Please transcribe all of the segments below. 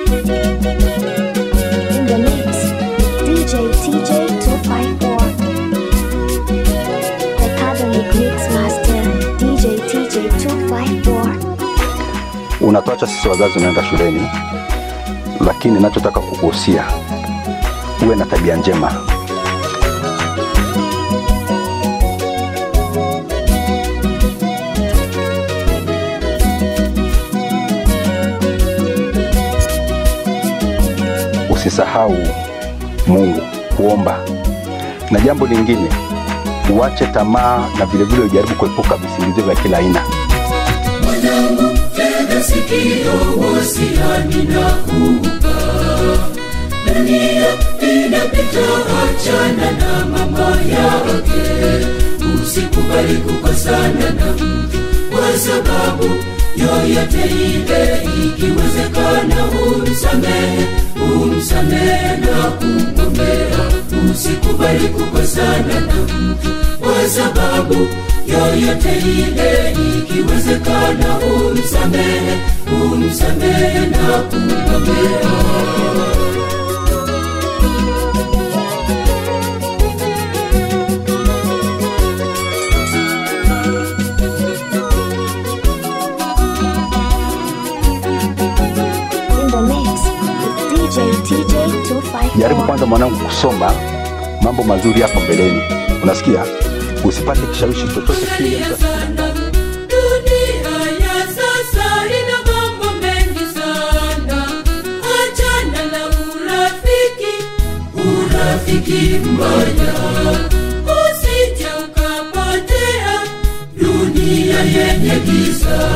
In the mix, DJ TJ 254. The Catholic Mix Master, DJ TJ 254. unatuacha sisi wazazi unaenda shuleni, lakini nachotaka kukuhusia uwe na tabia njema. Usisahau Mungu kuomba, na jambo lingine uache tamaa na vilevile ujaribu kuepuka visingizio vya kila aina. mwanangu tega sikio wasiani na kupa dunia inapita achana na mambo yake usikubali kukosana na mtu kwa sababu yoyote ile ikiwezekana umsamehe umsamehe na kumwombea usikubali kukosana na mtu kwa sababu yoyote ile ikiwezekana umsamehe umsamehe na kumwombea In the mix, with DJ TJ 254. jaribu kwanza mwanangu kusoma mambo mazuri hapo mbeleni unasikia usipate kishawishi chochote kile Angalia sana, dunia ya sasa ina mambo mengi sana. Achana na urafiki, urafiki mbaya, usije ukapotea dunia yenye giza.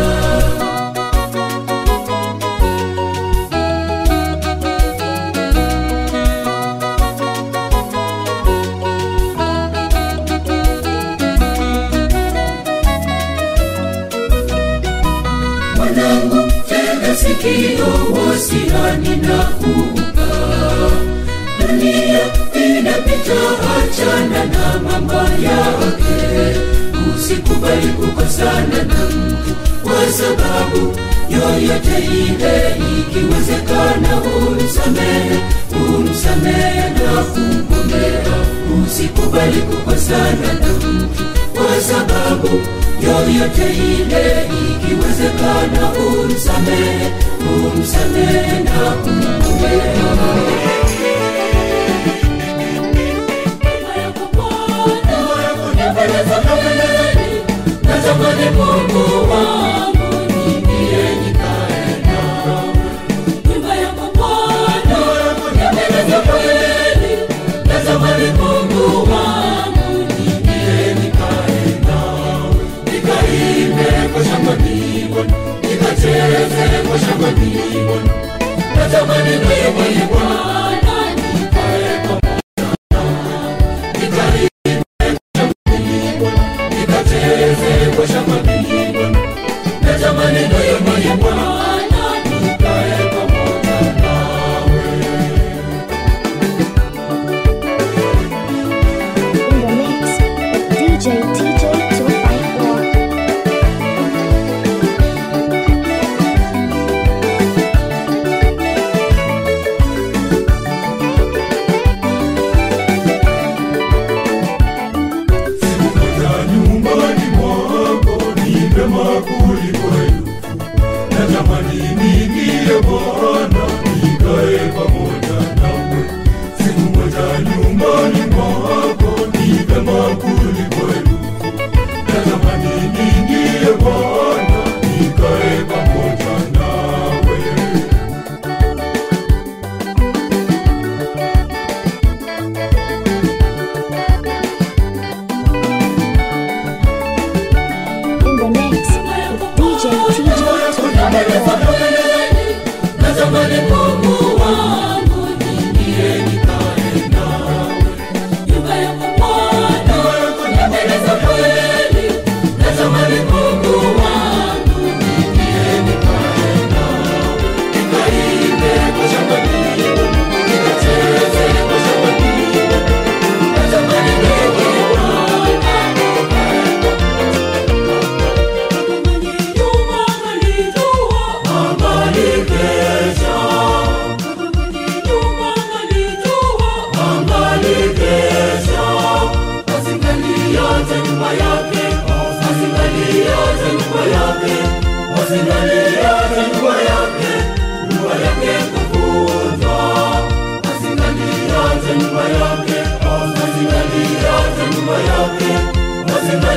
mwanangu tega sikio wasiani na kupa dunia inapita achana na mambo yake usikubali kukosana na mtu kwa sababu yoyote ile ikiwezekana umsamehe umsamehe na kumwombea usikubali kukosana na mtu kwa sababu yoyote ile ikiwezekana umsamehe umsamehe na kumwombea Natamani Mungu wangu niingie nikae nawe. Nyumba yako Bwana, nipendeze kweli. Natamani Mungu wangu niingie nikae nawe. Nikaimbe kwa shangwe Bwana, nikacheze kwa shangwe Bwana. Natamani wewe Bwana nikae pamoja nawe. Nikaimbe nikacheze kwa shamba Bwana, natamani nayo moyo Bwana nikae pamoja nawe. In the mix, with DJ TJ 254. Sikukuja nyumbani mwako ni vema kuliko elfu. Natamani niingie Bwana nikae pamoja nawe. Sikukuja nyumbani mwako ni vema kuliko elfu. Natamani niingie Bwana nikae pamoja nawe. In the mix, with DJ TJ 254. Natamani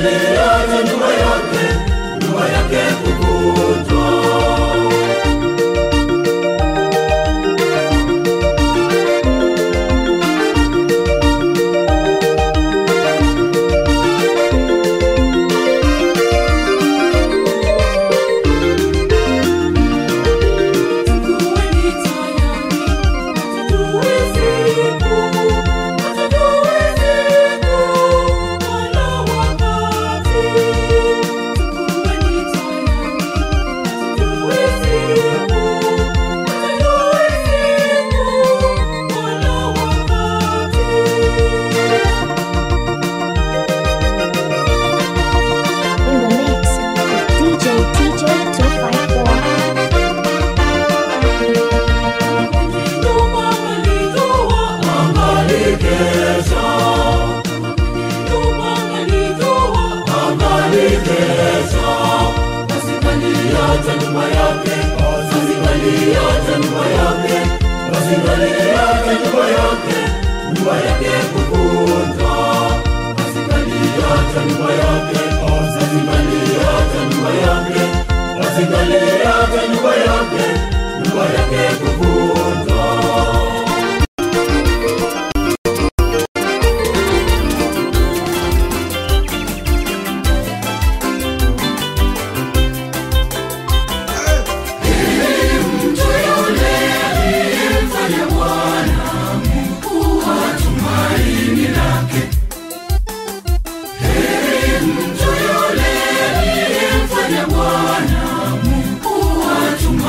asingaliacha nyumba yake nyumba yake kuvunjwa In the mix with DJ TJ 254. angalikesha angalikesha asingaliacha nyumba yake asingaliacha nyumba yake asingaliacha nyumba yake nyumba yake kuvunjwa asingaliacha nyumba yake asingaliacha nyumba yake asingaliacha nyumba yake nyumba yake kuvunjwa Bwana Mungu wa tumaini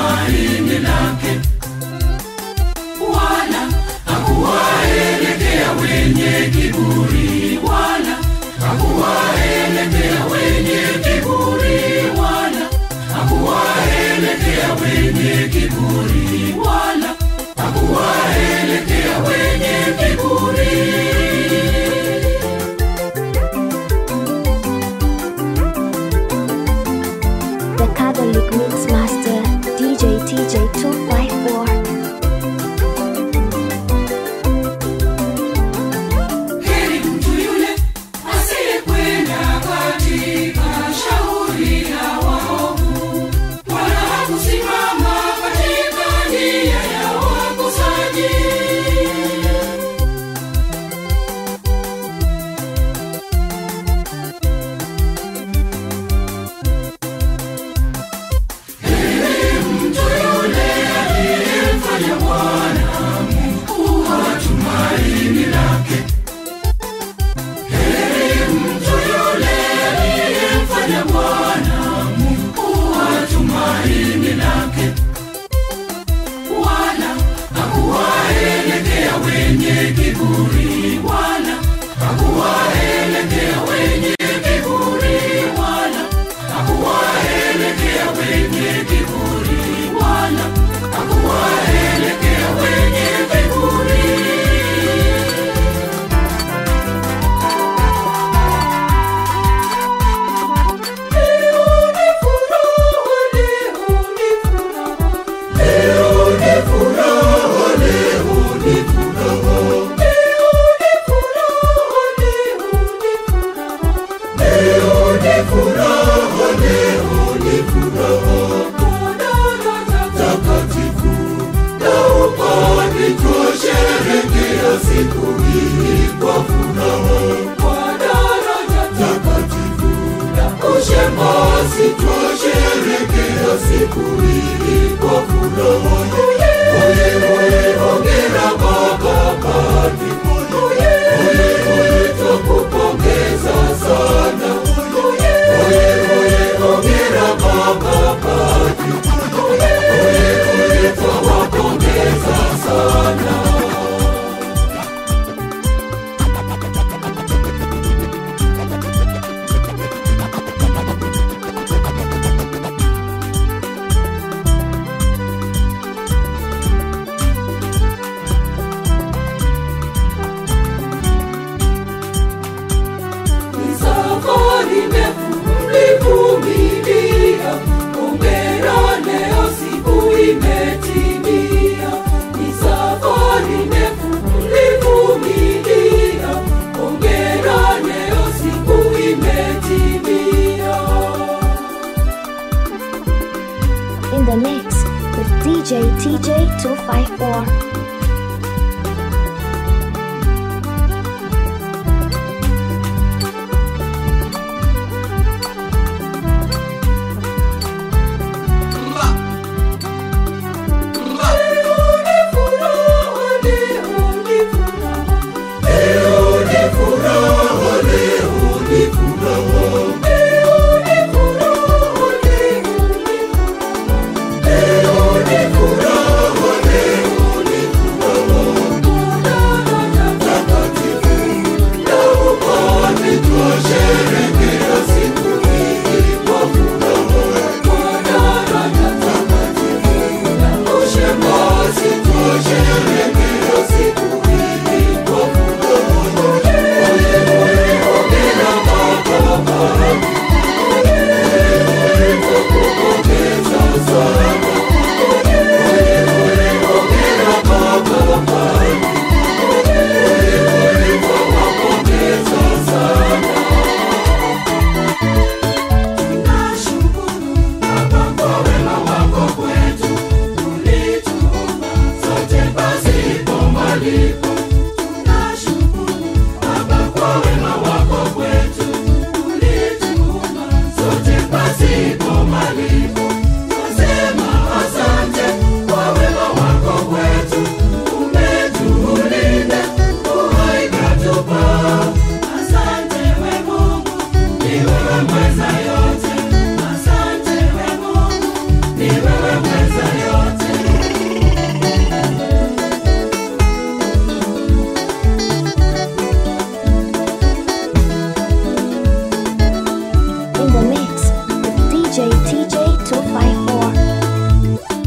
DJ TJ 254. In the mix with DJ TJ 254.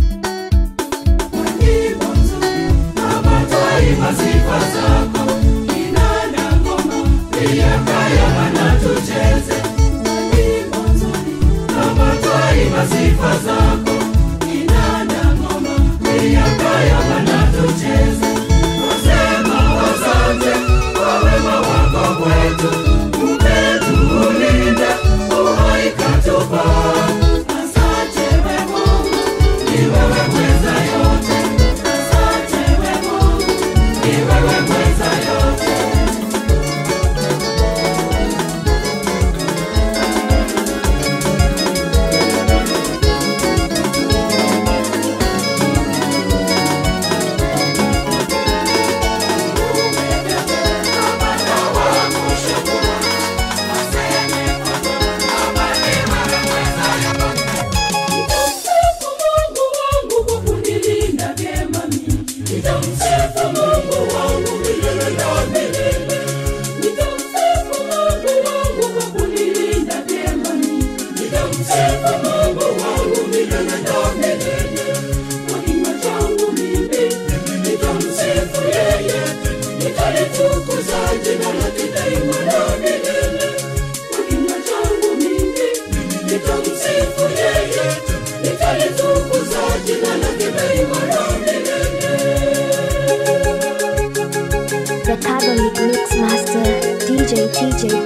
The Catholic Mix Master DJ TJ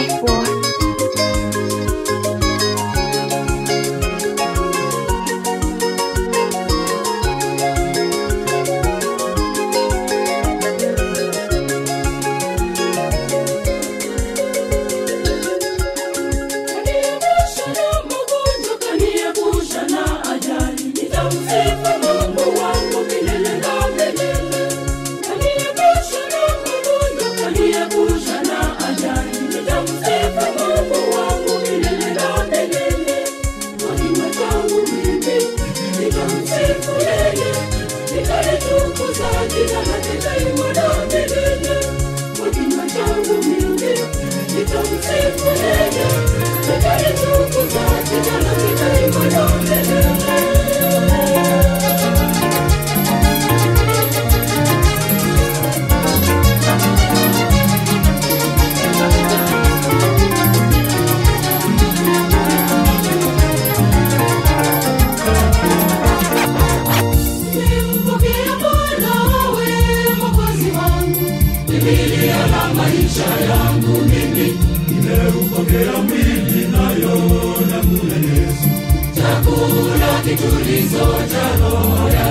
254. kitulizo cha roho ya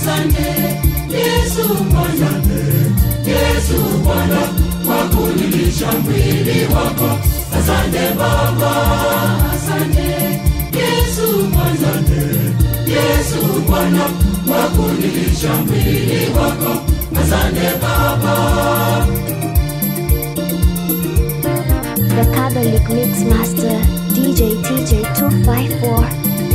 asante Yesu Bwana, Yesu Bwana, kwa kunilisha mwili wako. Asante Baba, asante Yesu Bwana, Yesu Bwana, kwa kunilisha mwili wako. Asante Baba. The Catholic Mix Master, DJ TJ254.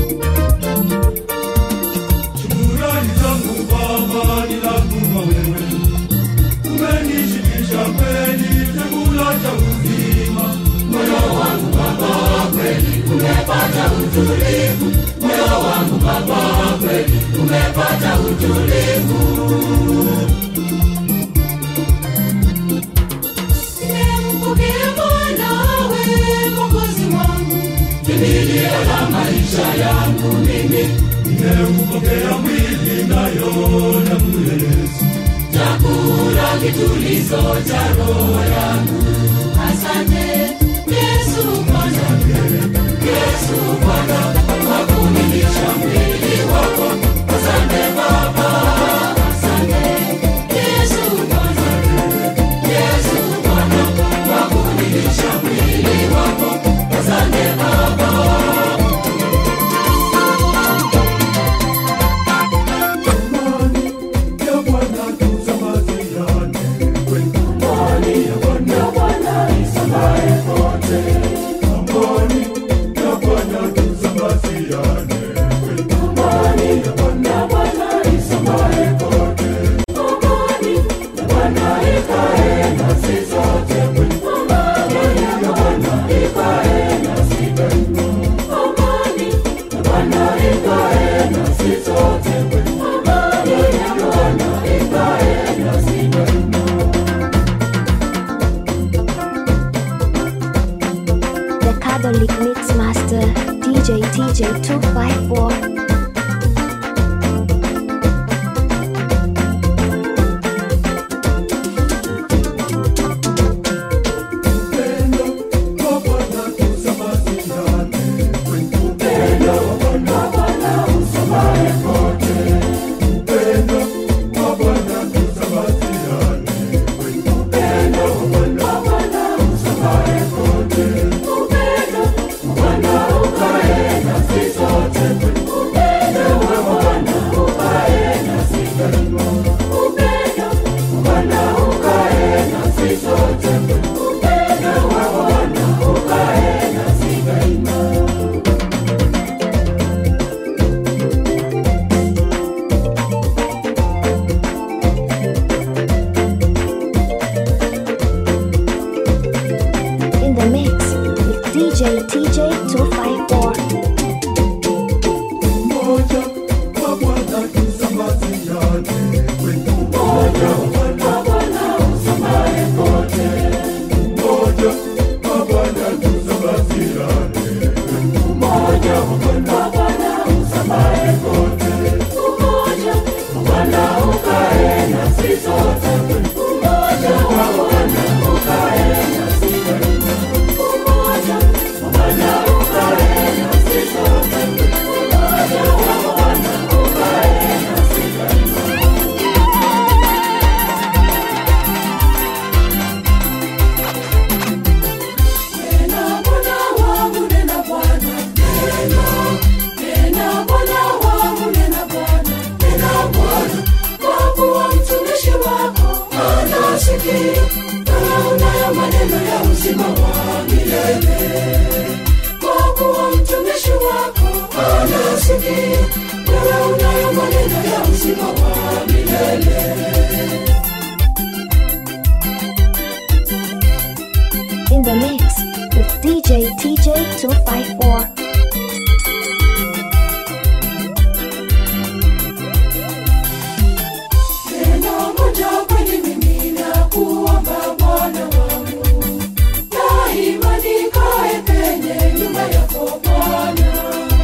Shukrani zangu Baba ni lazima wewe, umenishibisha kweli chakula cha uzima. Moyo wangu Baba kweli umepata utulivu, moyo wangu Baba kweli umepata utulivu. Nimempokea mwanawe Mwokozi wangu, kimbilio la maisha yangu mimi nimempokea mwili nayo damu ya Yesu, chakula kitulizo cha roho yangu. Asante Yesu Bwana, Yesu Bwana, kwa kunilisha mwili wako. Asante Baba, asante Yesu Bwana, Yesu Bwana, kwa kunilisha mwili wako. Asante Baba. The Catholic Mix Master, DJ TJ254. In the mix with DJ TJ254. Nena Bwana wangu, nena Bwana, nena. Nena Bwana wangu, nena Bwana, nena Bwana. Kwa kuwa mtumishi wako anasikia, wewe unayo maneno ya uzima wa milele. Kwa kuwa mtumishi wako anasikia, wewe unayo maneno ya uzima wa milele. In the mix with DJ TJ254. Neno moja kweli mimi nakuomba Bwana wangu, daima nikae penye nyumba yako Bwana.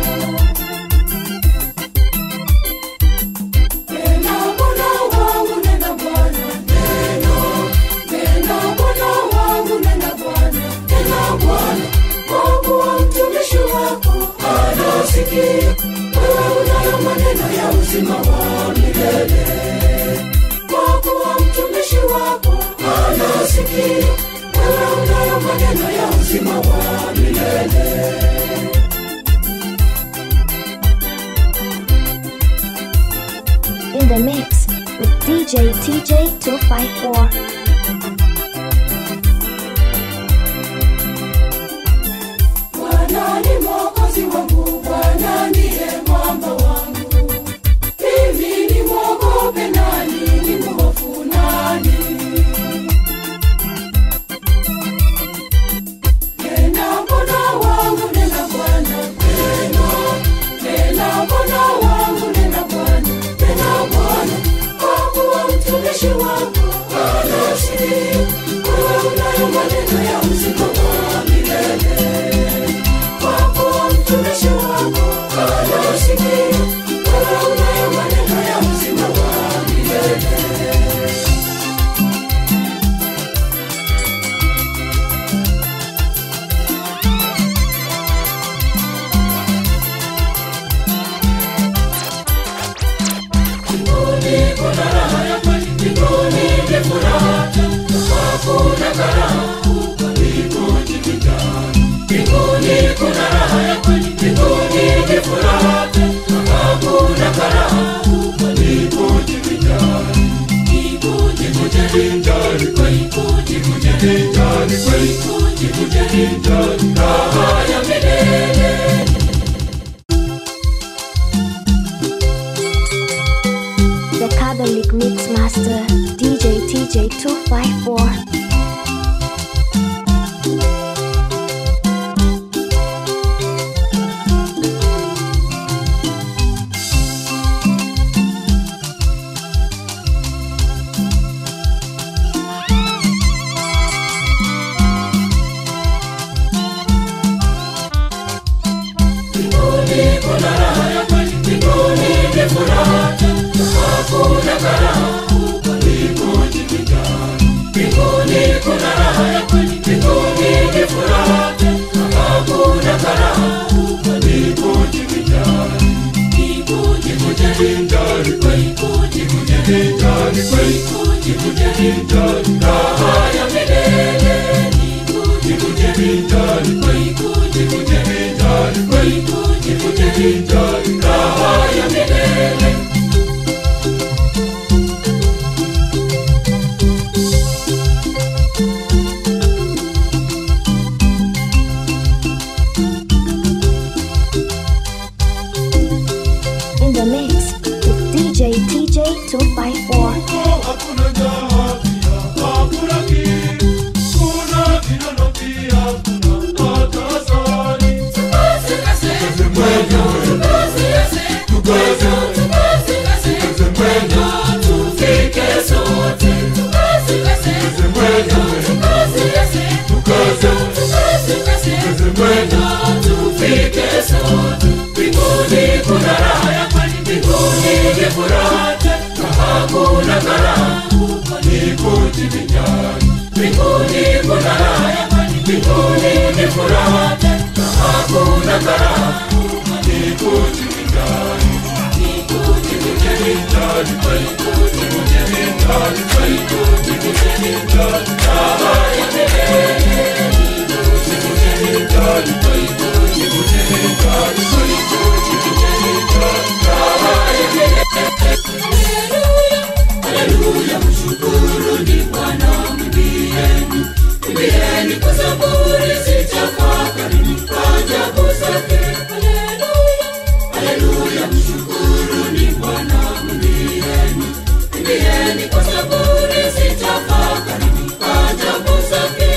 Nena Bwana wangu, nena Bwana, neno. Nena Bwana wangu, nena Bwana, nena Bwana. Kwa kuwa mtumishi wako anasikia, wewe unayo maneno ya uzima wa milele. sikio wewe unayo maneno ya uzima wa milele In the mix with DJ TJ 254. Bwana ni mwokozi wangu, Bwana ndiye mwamba wangu. Mimi ni mwogope nani, ni mhofu nani? Nena Bwana wangu, nena Bwana, nena, nena Bwana wangu, nena Bwana, nena Bwana, kwa kuwa mtumishi wako anasikia. Wewe unayo maneno ya uzima wa milele kwako mtumishi wako anasikia wewe unayo maneno ya uzima wa milele Mbinguni kuna raha ya kweli, mbinguni ni furaha, hakuna karaha kuliko jivinjari. Mbinguni kuna raha ya kweli, mbinguni ni furaha, hakuna karaha kuliko jivinjari. Jikujivinjari, jikujivinjari, jikujivinjari, raha ya milele. The Catholic Mix Master DJ TJ 254. Mbinguni kuna raha ya kweli, mbinguni ni furaha, hakuna karaha kuliko jivinjari. Mbinguni kuna raha ya kweli, mbinguni ni furaha, hakuna karaha kuliko jivinjari. Jikujivinjari, jikujivinjari, jikujivinjari, raha ya milele. Jikujivinjari, jikujivinjari, jikujivinjari, raha ya milele. In the mix with DJ TJ 254. Hakuna njaa pia, hakuna kiu, kuna vinono pia, kuna hata asali. Tukaze mwendo, tukaze, tukaze mwendo, tufike sote. Tukaze mwendo, tukaze, tukaze mwendo, tufike sote. Mbinguni kuna raha ya kweli, mbinguni ni furaha tena, hakuna karaha kuliko jivinjari. Mbinguni kuna raha ya kweli, mbinguni ni furaha tena, hakuna karaha kuliko jivinjari. Jivinjari, jivinjari, jivinjari, raha ya milele. Jivinjari, jivinjari, raha ya milele. Haleluya, mshukuruni Bwana, mwimbieni, mwimbieni kwa zaburi, zitafakarini ajabu zake. Haleluya, haleluya, mshukuruni Bwana, mwimbieni, mwimbieni kwa zaburi, zitafakarini ajabu zake.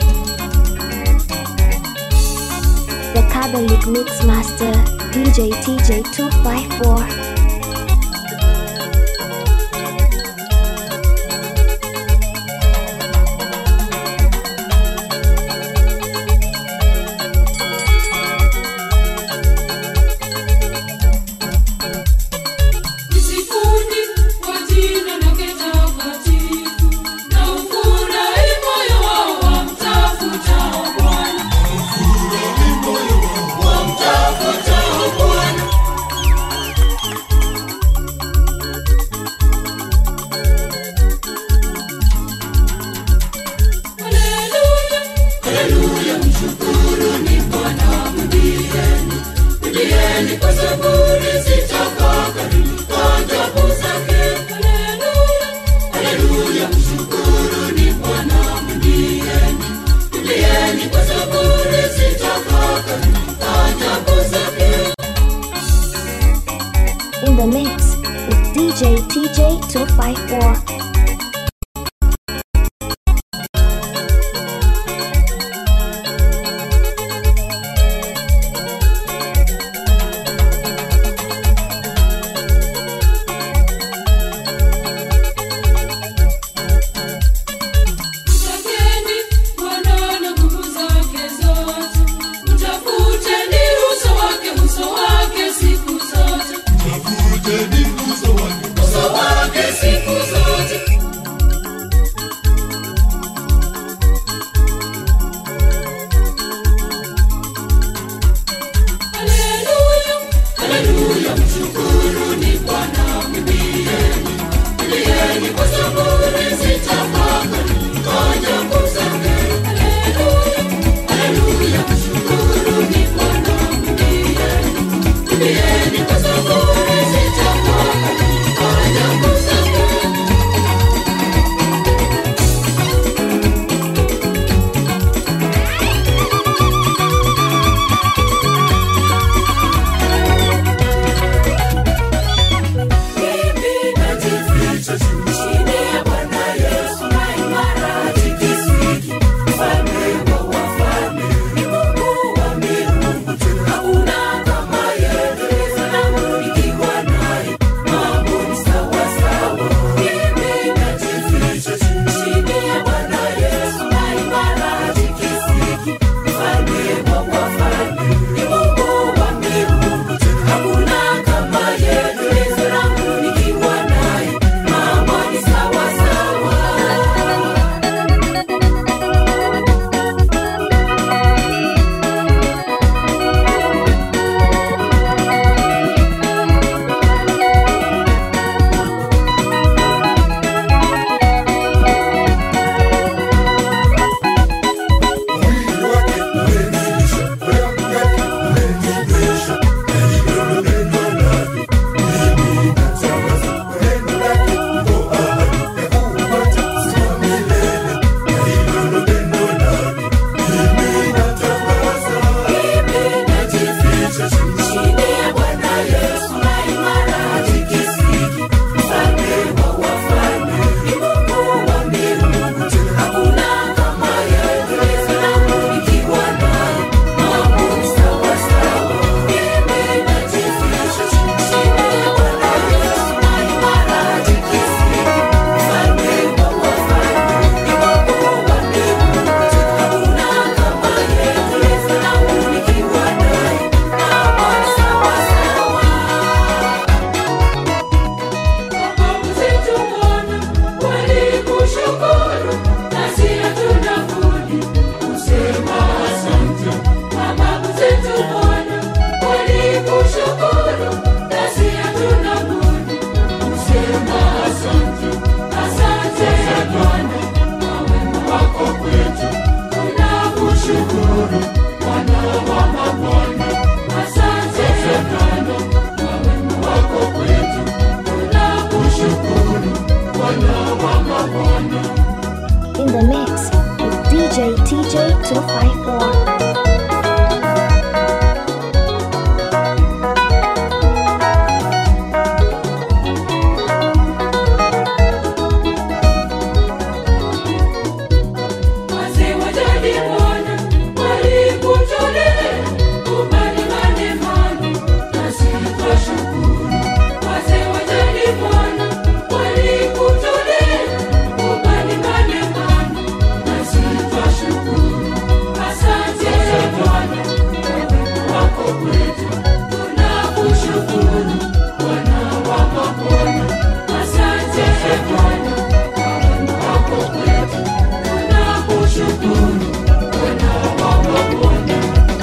The Catholic Mix Master DJ TJ 254. Msifuni kwa jina lake takatifu, na ufurahi moyo wao wamtafutao Bwana. Wamtafutao Bwana. DJ TJ 254. Mtakeni Bwana na nguvu zake zote, mtafuteni uso wake, uso wake siku zote, uso wake siku zote. Haleluya, haleluya, mshukuruni Bwana, mwimbieni, mwimbieni kwa zaburi zitafakari ajabu zake. Haleluya, haleluya, mshukuruni Bwana, mwimbieni, mwimbieni kwa zaburi zitafakari ajabu zake. Mimi najificha chini ya Bwana Yesu na imara tikisiki, mfalme wa wafalme, ni Mungu wa miungu, hakuna kama yeye. Salamu nikiwa naye, mambo ni sawa sawa. Mimi najificha chini ya Bwana Yesu na imara tikisiki, mfalme wa wafalme, ni Mungu wa miungu, hakuna kama yeye. Salamu nikiwa naye, mambo ni sawa sawa. Mababu zetu Bwana walikushukuru, nasi hatuna budi kusema asante. Mababu zetu Bwana walikushukuru, nasi hatuna budi kusema asante. Asante Bwana kwa wema wako kwetu, tunakushukuru Bwana wa mabwana. Asante Bwana kwa wema wako kwetu, tunakushukuru Bwana wa mabwana. In the mix with DJ TJ 254. Wazee wa jadi Bwana walikutolea kubali manemano, nasi twashukuru. Wazee wa jadi Bwana walikutolea kubali manemano, nasi twashukuru. Asante Bwana kwa wema wako kwetu, tunakushukuru Bwana wa mabwana. Asante Bwana kwa wema wako kwetu, tunakushukuru Bwana wa mabwana.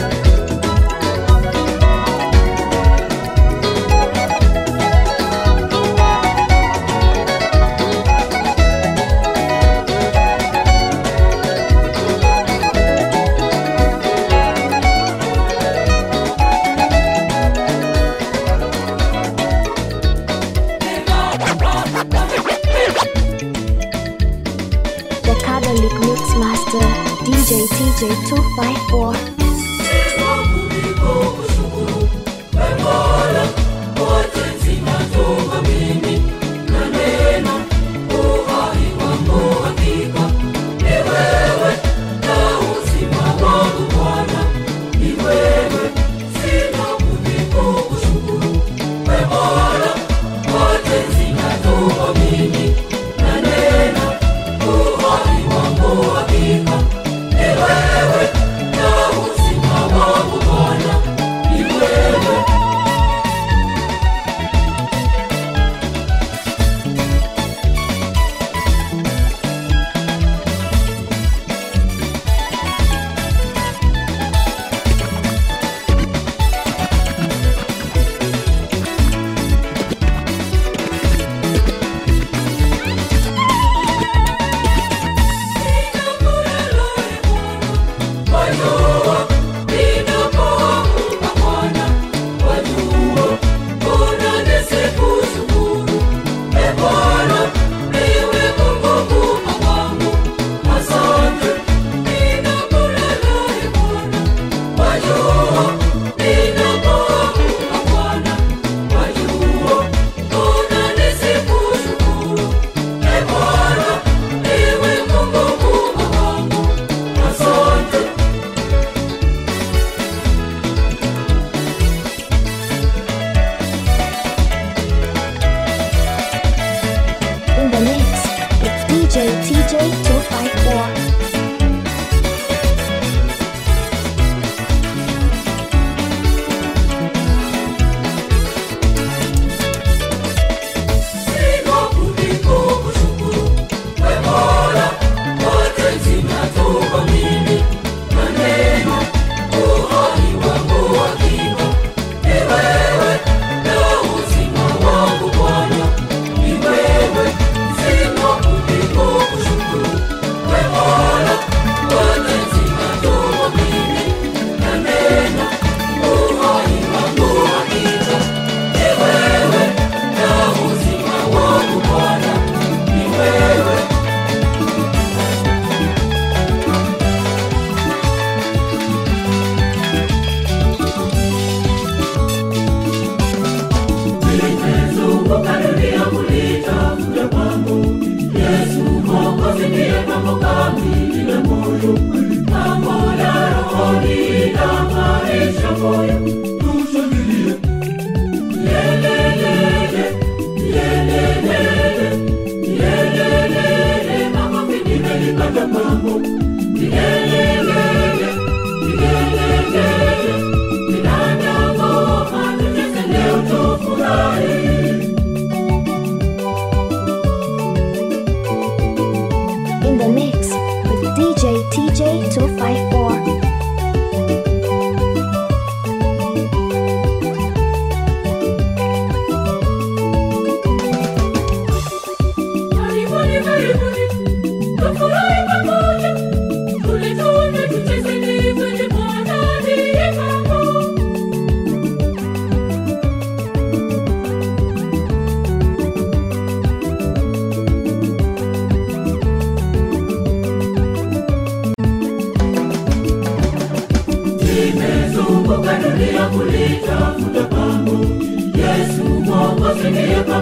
The Catholic Mix Master DJ TJ 254. Mola, wote nzima tuko mimi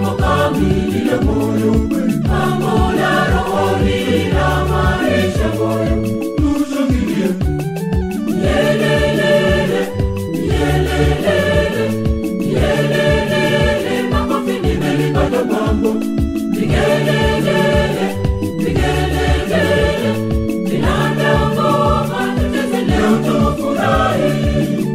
jambo kamili la moyo mambo la rohoni la maisha moyo tushangilie yelelele yelelele yelelele makofi nimelipata mambo vigelelele vigelelele vinandongoma tucheze leo tufurahi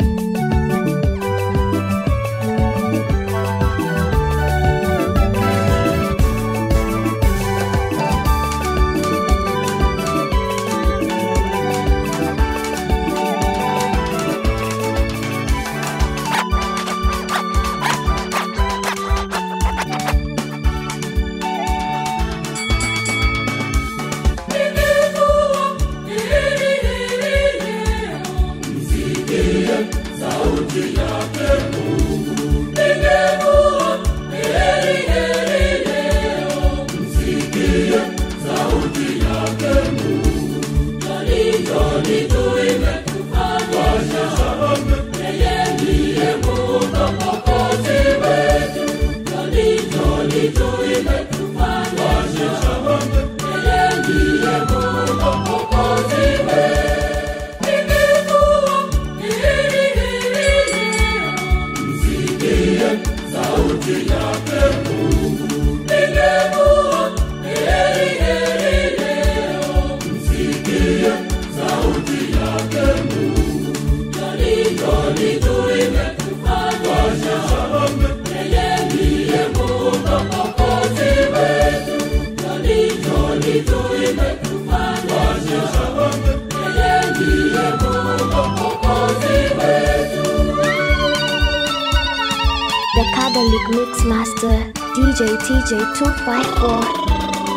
The Kabbalic Mix Master, DJ TJ254.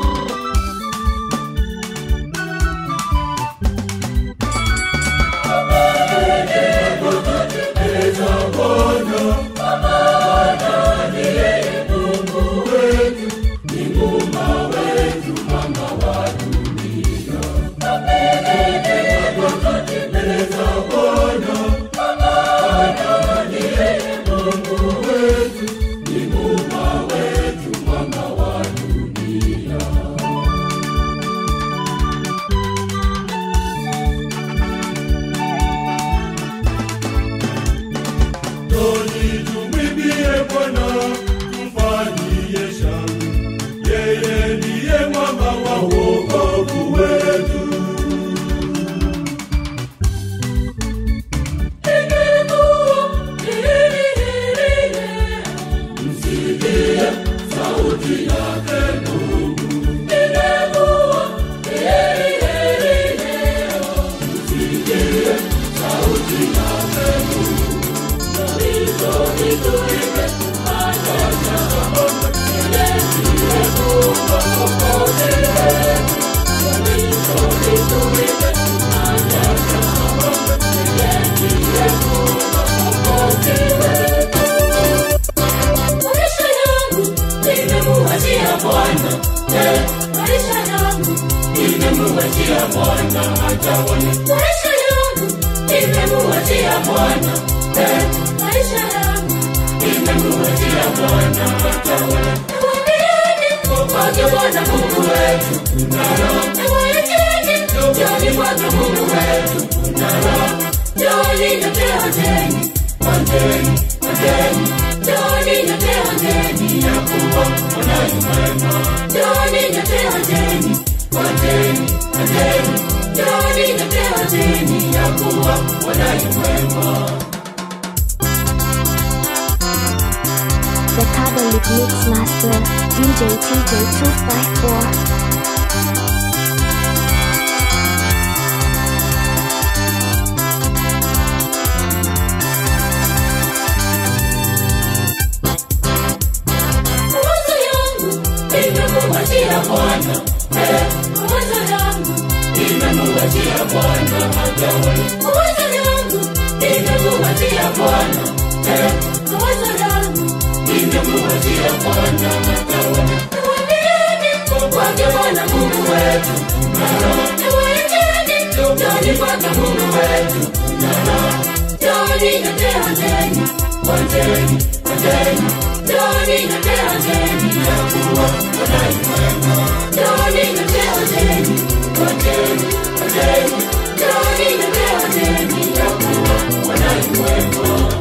Toni tumwimbie Bwana, tumfanyie shangwe. Yeye ndiye mwamba wa wokovu wetu. Msikie sauti yake Mungu. Msikie sauti yake Maisha yangu nimemuachia Bwana, eh, maisha yangu nimemuachia Bwana atawale. Maisha yangu nimemuachia Bwana, eh, maisha yangu nimemuachia Bwana atawale. Mwambieni kwake Bwana Mungu wetu tunalo, mwambieni njoni kwake Mungu wetu tunalo, njoni nyote onjeni, onjeni, onjeni, njoni nyote onjeni ya kuwa Bwana yu mwema, njoni nyote onjeni, onjeni, onjeni, njoni nyote onjeni ya kuwa Bwana yu mwema. The Kabbalic Mix Master, DJ TJ254. Mawazo yangu nimemuachia Bwana, eh, mawazo yangu nimemuachia Bwana atawale. Mawazo yangu nimemuachia Bwana, eh, mawazo yangu nimemuachia Bwana atawale. Mwambieni kwake Bwana Mungu wetu tunalo, mwambieni njoni kwake Mungu wetu tunalo, njoni nyote onjeni, onjeni, onjeni, Njoni nyote onjeni ya kuwa Bwana yu mwema. Njoni nyote onjeni, onjeni, onjeni. Njoni nyote onjeni ya kuwa Bwana yu mwema.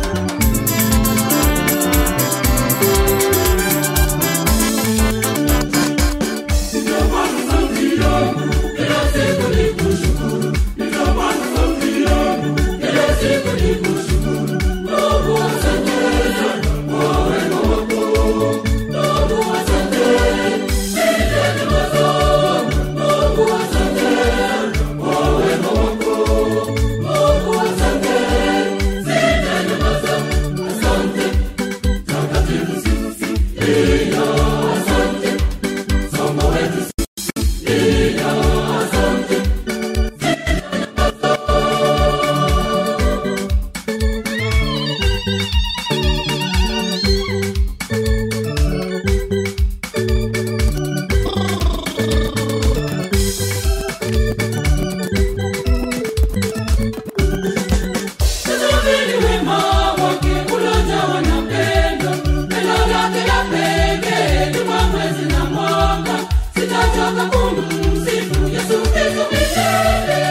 Tazameni wema wake uliojawa na pendo, pendo lake la pekee juma, mwezi na mwaka. Sitachoka kumsifu Yesu Kristo milele.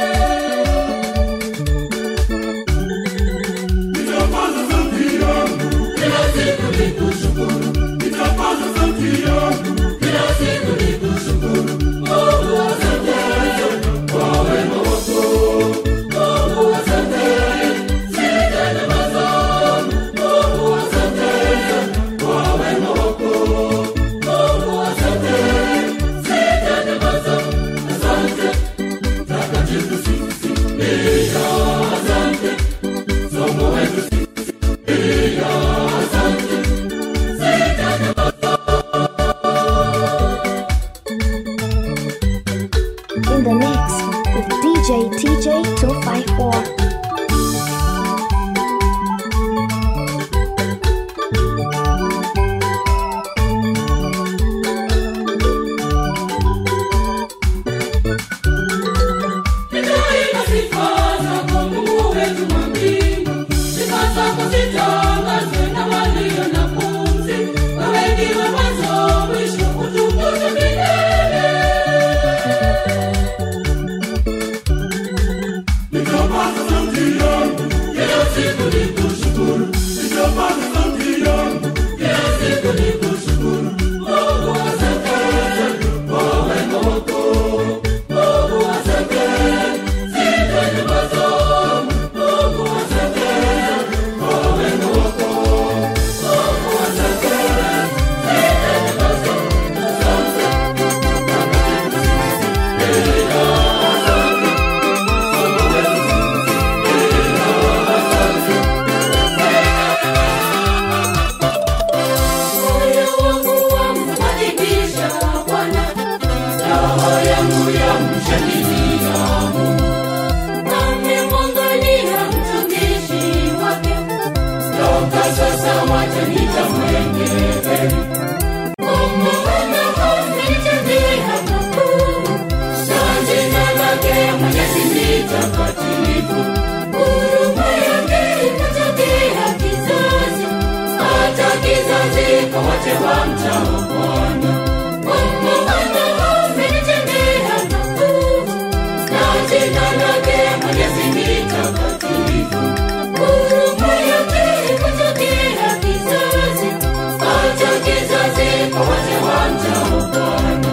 Nitapaza sauti yangu kila siku nikushukuru, nitapaza sauti yangu kila siku nikushukuru. Mungu asante kwa wema wako, Mungu asante In the mix with DJ TJ 254. Nitaimba sifa zako Mungu wetu wa mbingu, sifa zako zitangazwe na walio na pumzi. Wewe ndiwe mwanzo, mwisho, utukuzwe milele. Nitapaza sauti yangu kila siku nikushukuru, nitapaza sauti yangu kila siku nikushukuru. Mungu asante kwa wema wako, Mungu asante sifa njema zako, Mungu asante kwa wema wako, Mungu asante sifa njema zako, asante Moyo wangu wamwadhimisha Bwana, roho yangu yamshangilia Mungu. Amemwangalia mtumishi wake, toka sasa wacha nitamwengele. Mungu amenitendea makuu, na jina lake Mwenyezi ni takatifu. Huruma yake imetokea kizazi hata kizazi kwa wote wamchao Bwana. Mungu amenitendea makuu, na jina lake Mwenyezi ni takatifu. Huruma yake imetokea kizazi hata kizazi kwa wote wamchao Bwana.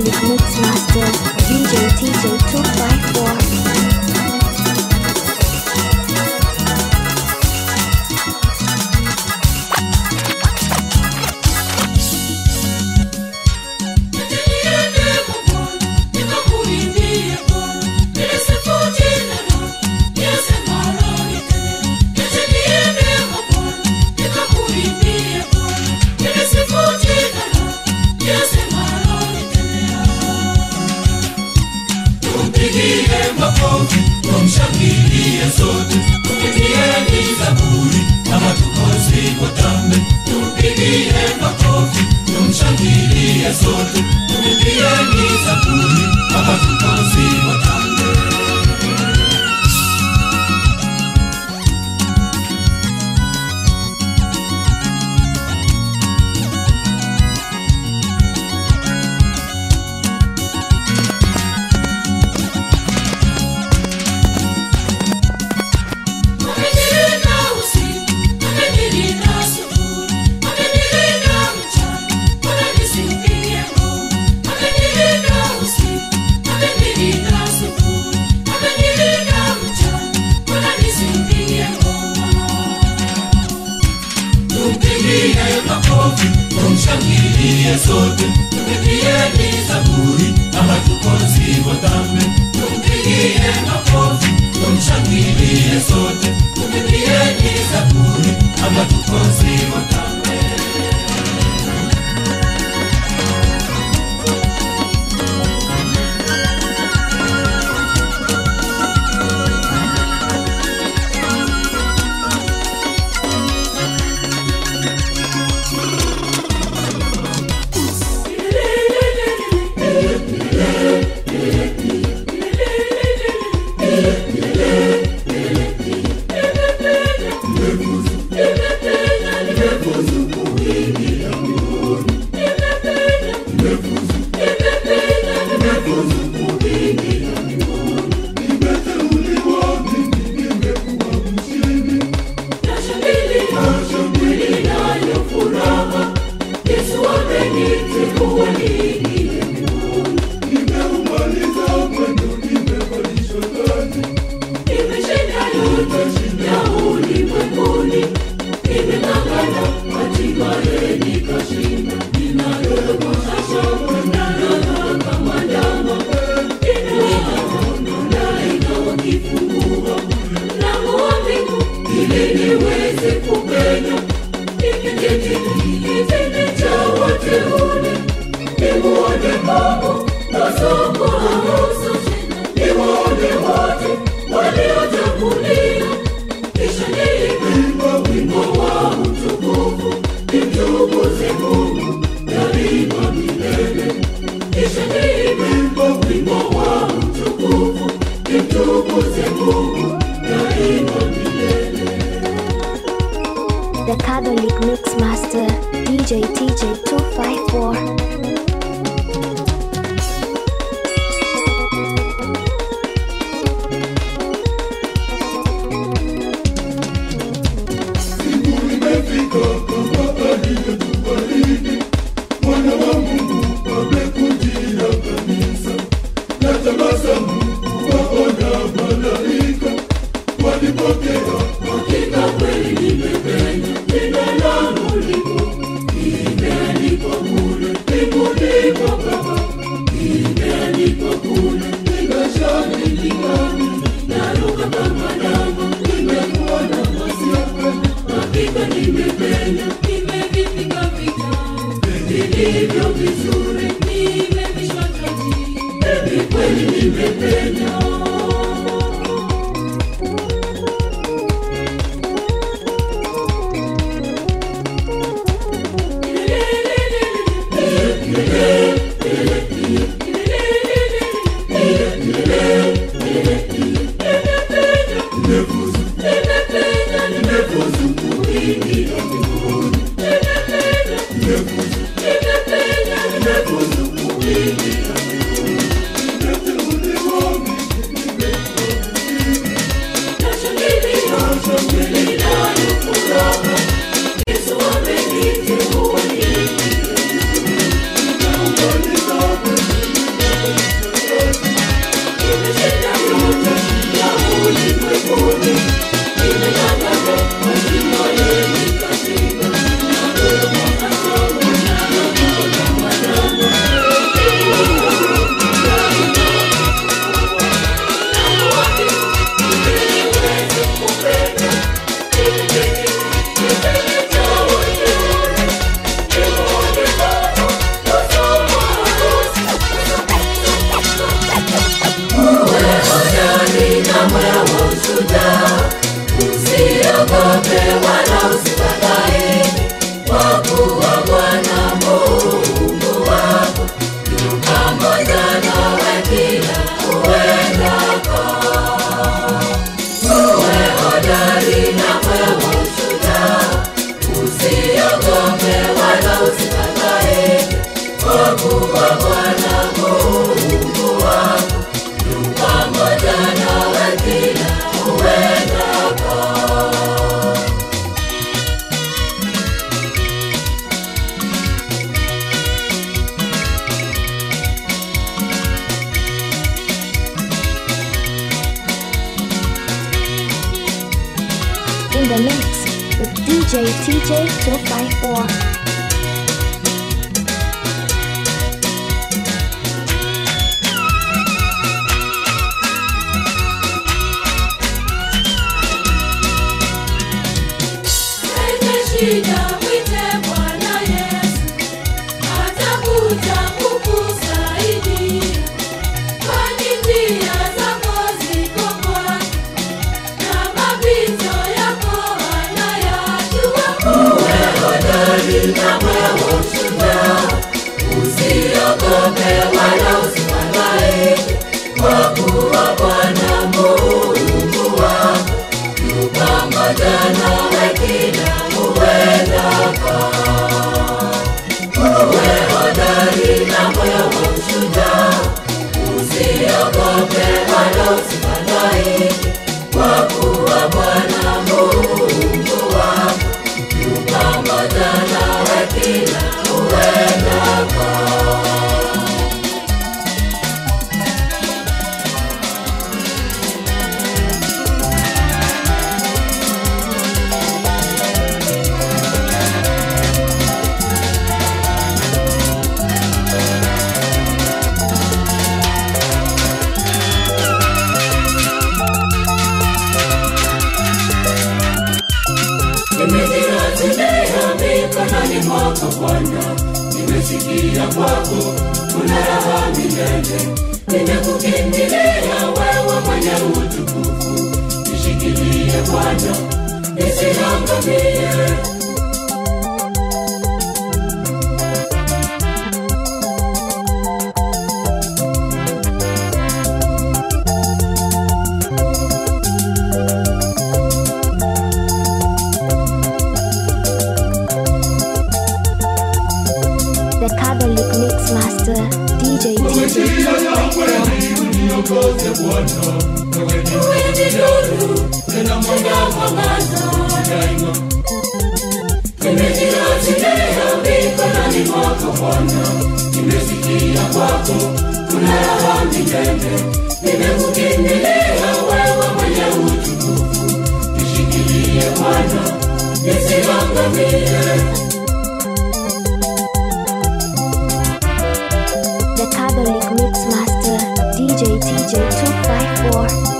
with Mixmaster DJ TJ254. Tumpigie makofi, tumshangilie sote, tumpigieni zaburi kama tukosi watambe. Tumpigie makofi, tumshangilie sote, tumpigieni zaburi kama tukosi watambe. Amenilinda usiku, amenilinda asubuhi, amenilinda mchana, Bwana nisifiwe Mungu. Amenilinda usiku, amenilinda asubuhi, amenilinda mchana, Bwana nisifiwe Mungu. Tumpigie makofi, tumshangilie sote, tumpigieni zaburi kama tukosi watambe. Tumpigie makofi, tumshangilie sote, tumpigieni zaburi kama tukosi watambe. Levuzu, the mix with DJ TJ 254. Wenye shida mwite Bwana Yesu, atakuja kukusaidia. Kwani njia zako ziko kwake, na mapito yako anayajua. Uwe hodari na wewe shujaa, usiogope wala usifadhaike, kwa kuwa Bwana Mungu wako yu pamoja nawe kila uendako. Uwe hodari na moyo wa ushujaa, usiogope wala usifadhaike, kwa kuwa Bwana Mungu wako yu pamoja nawe kila uendako. Nimejirajilia mikononi mwako Bwana, nimesikia kwako kuna raha milele. Nimekukimbilia wewe mwenye utukufu, nishikilie Bwana, nisiangamie. The Catholic Mix Master DJ TJ 254. uniongoze Bwana, wewe ni Wewe ni nuru tena tena mwangaza, daima. nimejirajilia mikononi mwako Bwana, nimesikia kwako kuna raha milele. Nimekukimbilia wewe mwenye utukufu, nishikilie Bwana, nisiangamie. The Catholic Mix Master DJ TJ 254.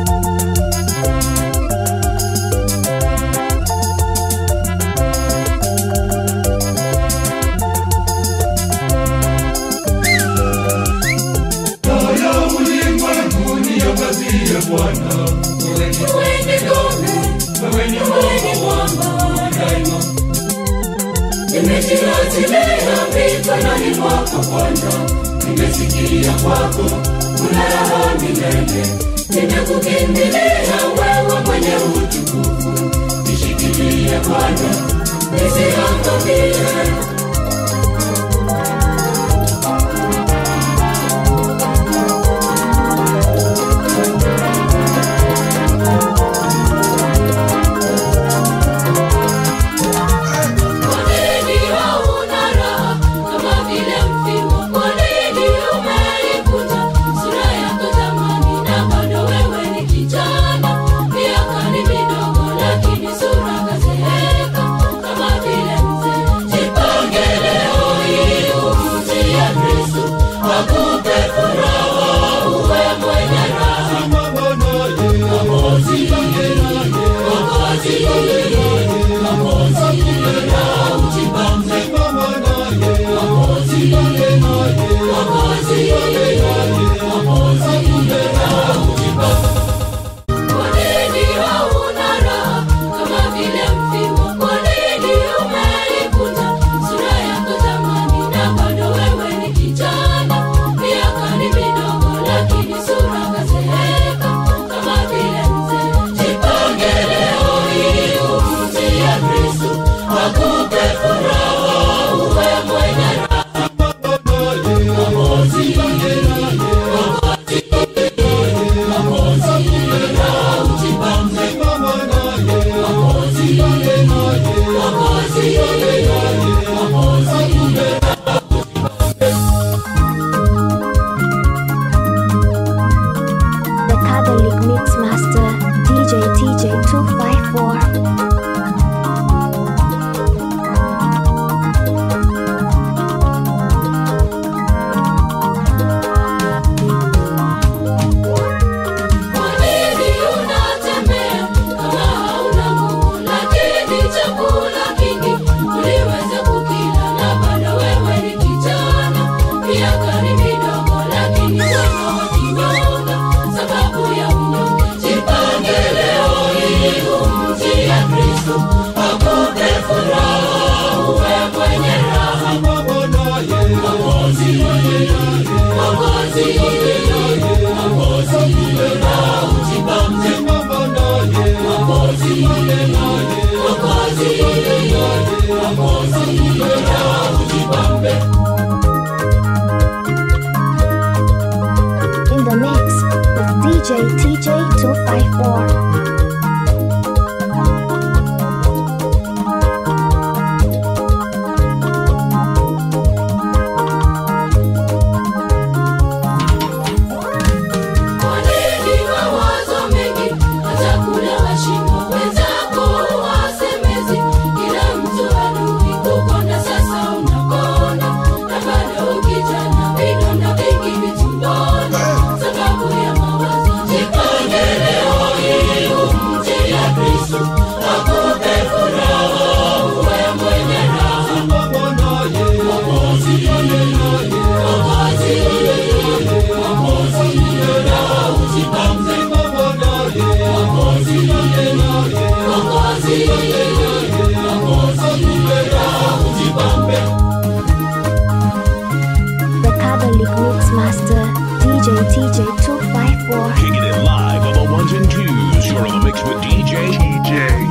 Taa ya ulimwengu niangazie Bwana, wewe ni Wewe ni ngome, wewe ni wewe ni mwamba, daima. nimejirajilia mikononi mwako Bwana, nimesikia kwako kuna raha milele. Nimekukimbilia wewe mwenye utukufu, nishikilie Bwana, nisiangamie. Kwa nini hauna raha kama vile mfimo? Kwa nini umeikunja sura yako zamani, na bado wewe ni kijana? Miaka ni midogo, lakini sura kazeeka kama vile mzee. Jipange In the mix with DJ TJ254. Wanini mawazo mengi, watakula washimo wenzako wasemezi. Kila mtu adui kukonda, sasa unakonda. Na bado kijana, vidonda vingi vitumboni. Sababu ya mawazo, jipange leo hii umche ya Kristo. Akupe furaha, uwe mwenye raha. Mwokozi, Mwokozi, Mwokozi, raha ujipambe. Mwokozi, Mwokozi, Mwokozi, raha ujipambe. The Catholic Mix Master DJ TJ254. Kicking it live on the ones and twos. You're on the mix with DJ. DJ